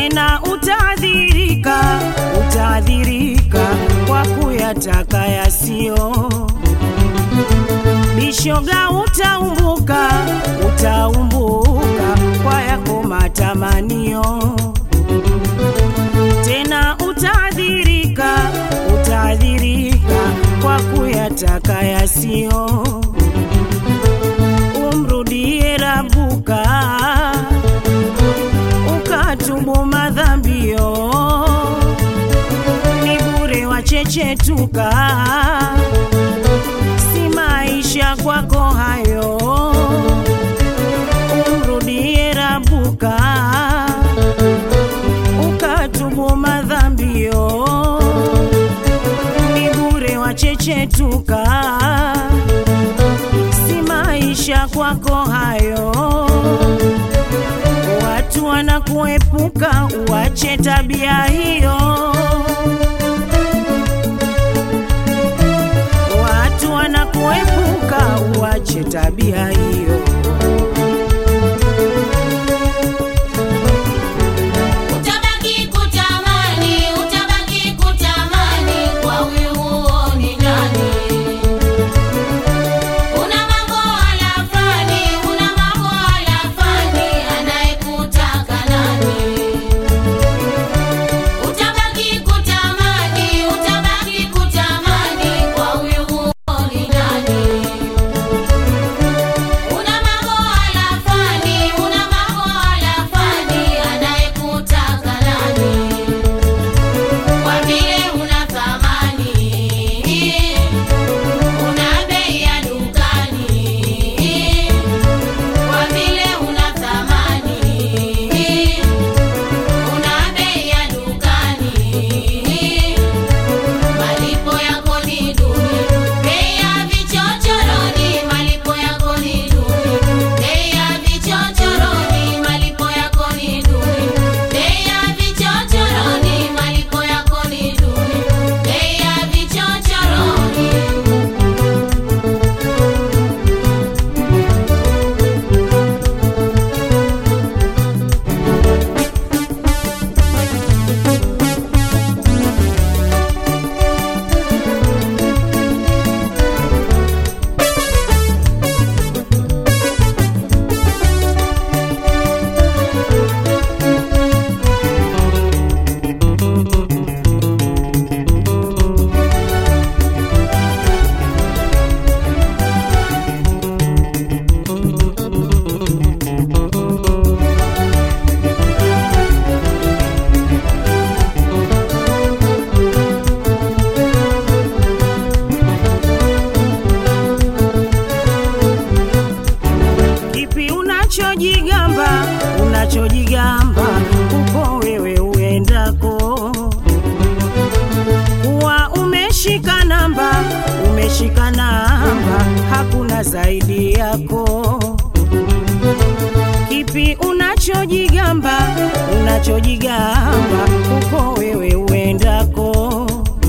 tena utaadhirika, utaadhirika kwa kuyataka yasiyo. Bishoga utaumbuka, utaumbuka kwa yako matamanio. Tena utaadhirika, utaadhirika kwa kuyataka yasiyo. Umrudie Rabuka ukatubu madhambio, ni bure wachechetuka, si maisha kwako hayo. Umrudie Rabuka ukatubu madhambio, ni bure wachechetuka, si maisha kwako hayo watu wanakuepuka, uache tabia hiyo. Watu wanakuepuka, uache tabia hiyo. Utabaki kutamani, utabaki kutamani kwa huyu huoni ndani. Una mambo alafani, una mambo alafani, anayekutaka nani? Utabaki kutamani, utabaki kutamani kwa huyu huoni ndani. Una mambo alafani, una mambo alafani, anayekutaka nani? Kwa vile una thamani, una bei ya dukani. Kwa vile una thamani, una bei ya dukani. Malipo yako ni duni, bei ya vichochoroni, malipo yako ni duni, bei ya vichochoroni, malipo yako ni duni, bei ya vichochoroni, malipo yako ni duni, bei ya vichochoroni. Kipi unachojigamba, unachojigamba uko wewe uendako, kuwa umeshika namba, umeshika namba, hakuna zaidi yako. Kipi unachojigamba, unachojigamba uko wewe uendako,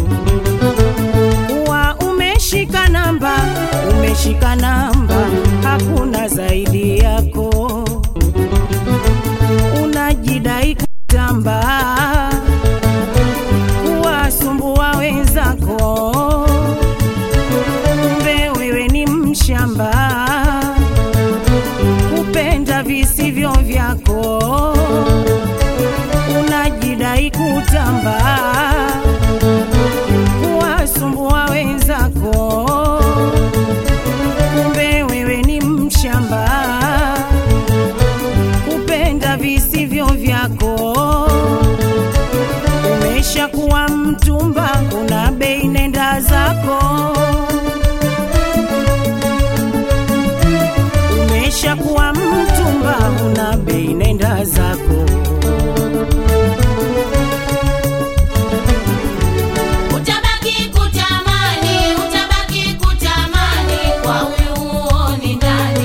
kuwa umeshika namba, umeshika namba, hakuna zaidi yako. Unajidai kutamba, kuwasumbua wenzako, kumbe wewe ni mshamba, kupenda visivyo vyako. Unajidai kutamba, kuwasumbua wenzako kumbe wewe ni mshamba, kupenda visivyo vyako. Umeshakuwa mtumba, una bei, nenda zako. Umeshakuwa mtumba, una bei, nenda zako. Utabaki kutamani, utabaki kutamani kwa huyu huoni ndani.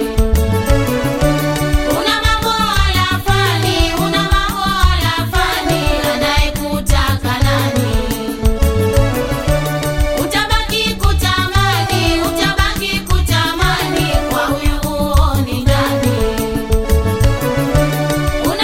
Una mambo alafani, una mambo alafani, anayekutaka nani? Utabaki kutamani, utabaki kutamani kwa huyu huoni ndani.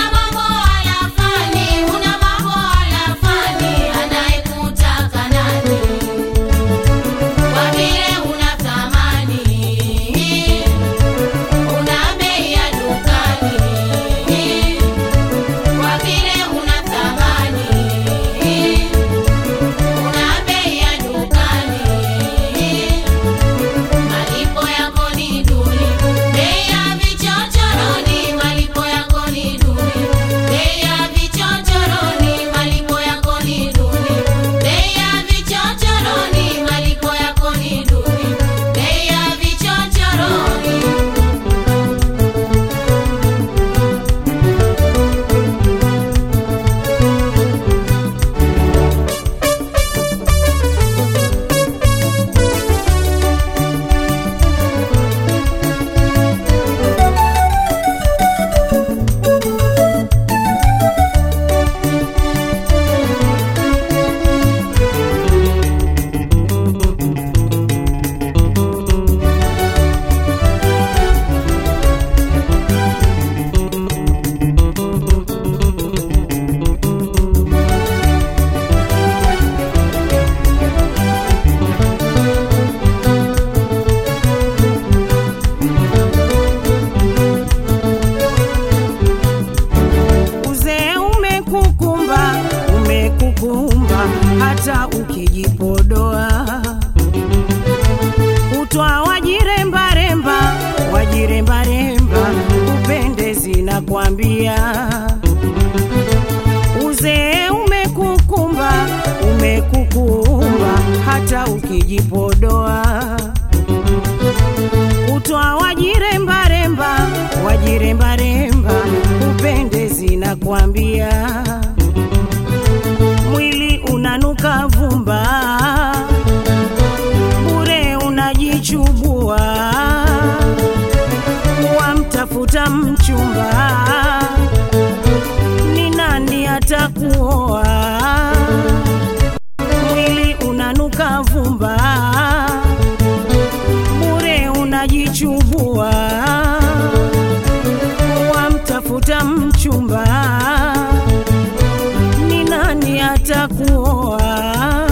hata ukijipodoa kutwa wajirembaremba wajirembaremba upendezi na kwambia uzee umekukumba umekukumba hata ukijipodoa kutwa wajirembaremba wajirembaremba upendezi na kwambia mwili unanuka vumba bure unajichubua wamtafuta mchumba ni nani atakuoa mwili unanuka vumba bure unajichubua wamtafuta mchumba ni nani atakuoa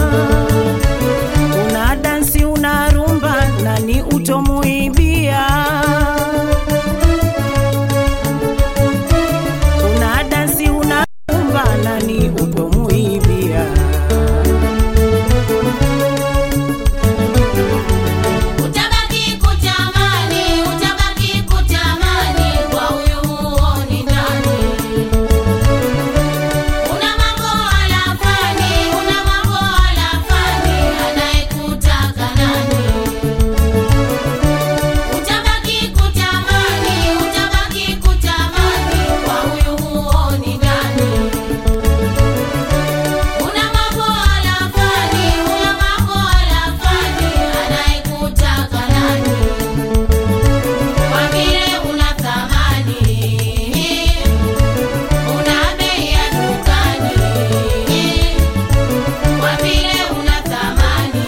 una dansi una rumba nani utomuibia una dansi una rumba nani utomuibia Utabaki kutamani, utabaki kutamani, kwa huyu huoni ndani. Una mambo alafani, una mambo alafani, anayekutaka nani? Utabaki kutamani, utabaki kutamani, kwa huyu huoni ndani. Una mambo alafani, una mambo alafani, anayekutaka nani? Kwa vile una thamani, una bei ya dukani. Kwa vile una thamani,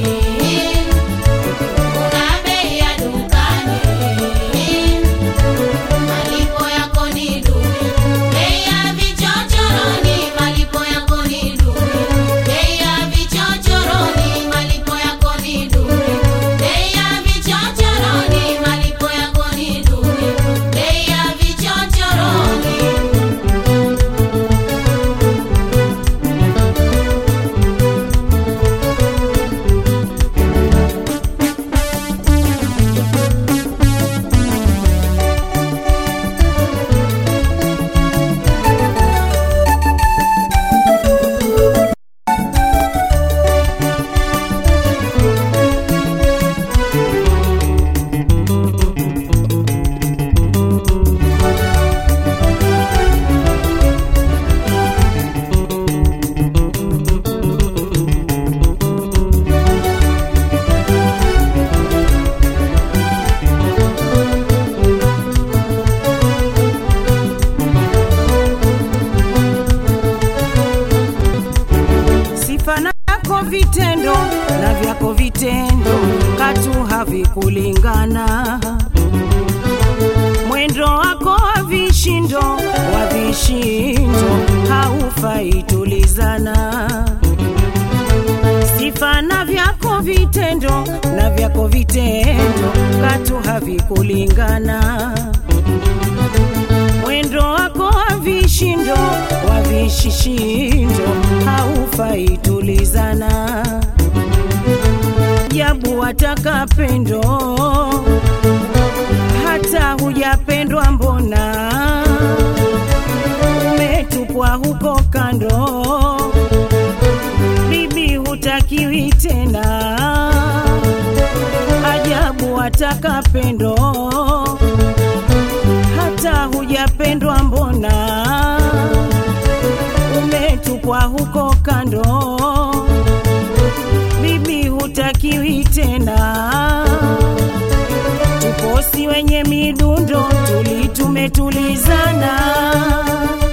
una bei ya dukani. Malipo yako ni duni, bei ya vichochoroni. Malipo yako ni duni, bei ya vichochoroni. Malipo yako ni duni, bei ya vichochoroni. Malipo yako ni duni, bei ya vichochoroni. sifa nako vitendo na vyako vitendo katu havikulingana mwendo wako wa vishindo wa vishindo haufai tulizana sifa na vyako vitendo na vyako vitendo katu havikulingana mwendo wako wa vishindo wa vishishindo haufai tulizana jabu wataka pendo hata hujapendwa mbona umetupwa huko kando bibi hutakiwi tena ajabu wataka pendo hata hujapendwa mbona umetupwa huko kando bibi hutakiwi tena tuposi wenye midundo tuli tumetulizana